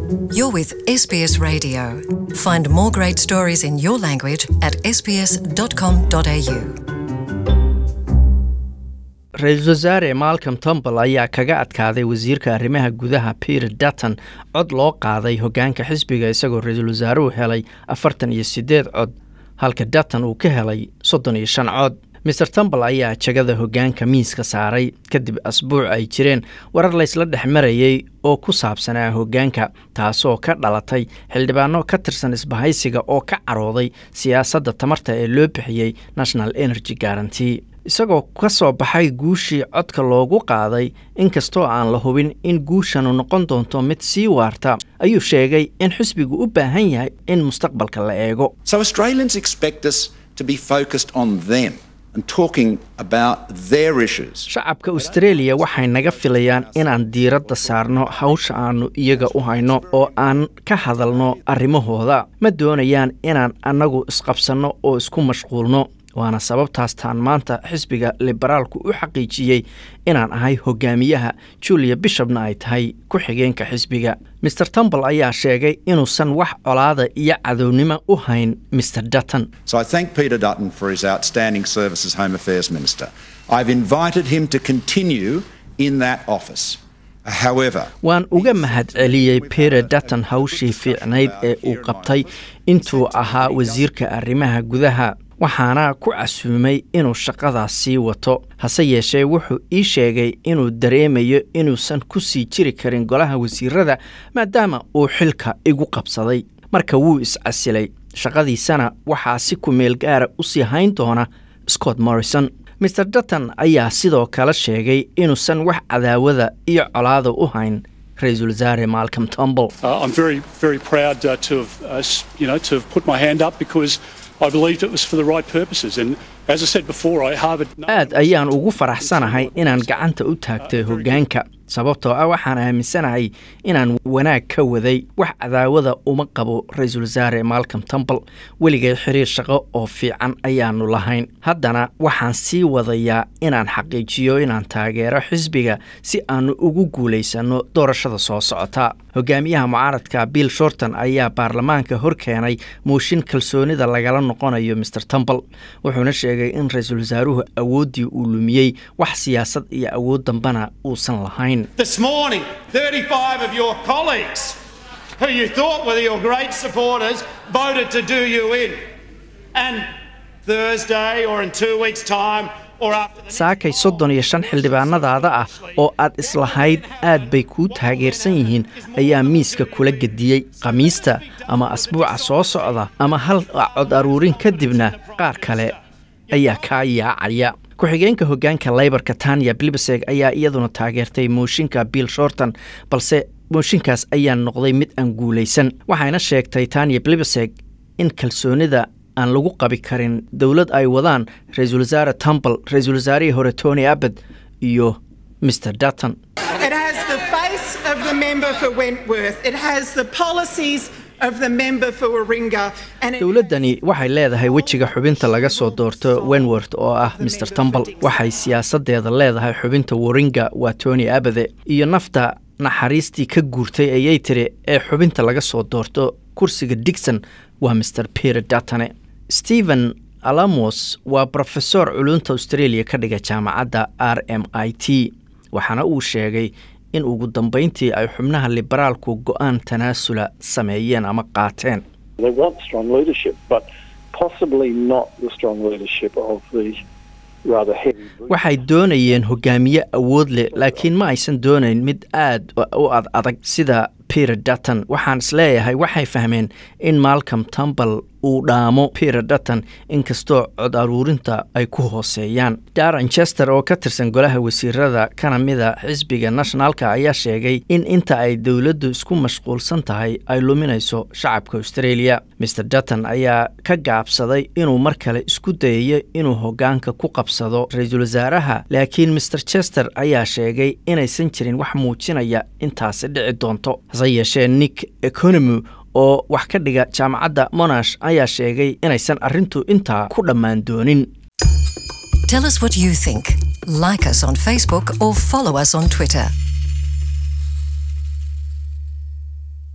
You're with SBS Radio. Find more great stories in your language at sbs.com.au. ra-iisul wasaare malcolm tombal ayaa kaga adkaaday wasiirka arrimaha gudaha peter dutton cod loo qaaday hoggaanka xisbiga isagoo ra-iisul wasaaruhu helay afartan iyo siddeed cod halka dutton uu ka helay soddon iyo shan cod maer tombal ayaa jagada hoggaanka miiska saaray kadib asbuuc ay jireen warar laysla dhex marayey oo ku saabsanaa hoggaanka taasoo ka dhalatay xildhibaano ka tirsan isbahaysiga oo ka carooday siyaasadda tamarta ee loo bixiyey national energy guaranty isagoo ka soo baxay guushii codka loogu qaaday inkastoo aan la hubin in guushanu noqon doonto mid sii waarta ayuu sheegay in xisbigu u baahan yahay in mustaqbalka la eego So Australians expect us to be focused on them and talking about their issues. shacabka australia waxay naga filayaan inaan diiradda saarno hawsha aanu iyaga u hayno oo aan ka hadalno arrimahooda ma doonayaan inaan annagu isqabsanno oo isku mashquulno waana sababtaas taan maanta xisbiga liberaalku u xaqiijiyey inaan ahay hogaamiyaha julia bishopna ay tahay ku-xigeenka xisbiga maer tombal ayaa sheegay inuusan wax colaada iyo cadownimo u hayn maer dutton So I thank Peter Dutton for his outstanding service as Home Affairs Minister. I've invited him to continue in that office. However, waan uga mahadceliyey peter dutton hawshii fiicnayd ee uu qabtay intuu ahaa wasiirka arrimaha gudaha waxaana ku casuumay inuu shaqadaas sii wato hase yeeshee wuxuu ii sheegay inuu dareemayo inuusan ku sii jiri karin golaha wasiirada maadaama uu xilka igu qabsaday marka wuu is-casilay shaqadiisana waxaa si ku-meel gaara u sii hayn doona scott morrison maer dutton ayaa sidoo kale sheegay inuusan wax cadaawada iyo colaada u hayn ra-iisul wasaare malcolm tombal Uh, I'm very, very proud uh, to have, uh, s- you know, to have put my hand up because I believed it was for the right purposes. And as I said before, I harboured no aad ayaan ugu faraxsanahay inaan gacanta u taagtay hoggaanka sababtoo ah waxaan aaminsanahay inaan wanaag ka waday wax cadaawada uma qabo ra-iisul wasaare malcolm tombal weligay xiriir shaqo oo fiican ayaanu lahayn haddana waxaan sii wadayaa inaan xaqiijiyo inaan taageero xisbiga si aanu ugu guulaysanno doorashada soo socota hogaamiyaha mucaaradka bill shorton ayaa baarlamaanka hor keenay mooshin kalsoonida lagala noqonayo maer tombal wuxuuna sheegay in ra-iisul wasaaruhu awooddii uu lumiyey wax siyaasad iyo awood dambana uusan lahayn This morning, 35 of your colleagues, who you thought were your great supporters, voted to do you in. And Thursday or in two weeks' time or after the saakay soddon iyo shan xildhibaanadaada ah oo aad islahayd aad bay kuu taageersan yihiin ayaa miiska kula gediyey khamiista ama asbuuca soo socda ama hal cod aruurin kadibna qaar kale ayaa kaa yaacaya ku-xigeenka hoggaanka leybarka tanya blibeseg ayaa iyaduna taageertay mooshinka bill shorton balse mooshinkaas ayaa noqday mid aan guulaysan waxayna sheegtay tanya blibeseg in kalsoonida aan lagu qabi karin dowlad ay wadaan ra-iisul wasaare tombal ra-iisul wasaarihii hore tony abbott iyo mr dutton It has the face of the member for Wentworth. It has the policies of the member for Warringah. And it dowladdani waxay leedahay wejiga xubinta laga soo doorto wenworth oo ah mr tombal waxay siyaasadeeda leedahay xubinta waringa waa tony abade iyo nafta naxariistii ka guurtay ayay tiri ee xubinta laga soo doorto kursiga digson waa mr peter dutone stephen alamos waa brofesor culunta australia ka dhiga jaamacadda r m i t waxaana uu sheegay in ugu dambayntii ay xubnaha liberaalku go-aan tanaasula sameeyeen ama qaateen They want strong leadership, but possibly not the strong leadership of the rather heavy. waxay doonayeen hogaamiye awood leh laakiin ma aysan doonayn mid aad u ad adag sida peter dutton waxaan isleeyahay waxay fahmeen in malcolm tombal uu dhaamo peter dutton inkastoo cod aruurinta ay ku hooseeyaan daran chester oo ka tirsan golaha wasiirada kana mida xisbiga nationalka ayaa sheegay in inta ay dowladdu isku mashquulsan tahay ay luminayso shacabka australia mr dutton ayaa ka gaabsaday inuu mar kale isku dayayo inuu hogaanka ku qabsado ra-iisul wasaaraha laakiin mr chester ayaa sheegay inaysan jirin wax muujinaya intaasi dhici doonto hase yeeshee nick economy oo wax ka dhiga jaamacadda monash ayaa sheegay inaysan arrintu intaa ku dhammaan doonin Tell us what you think. Like us on Facebook or follow us on Twitter.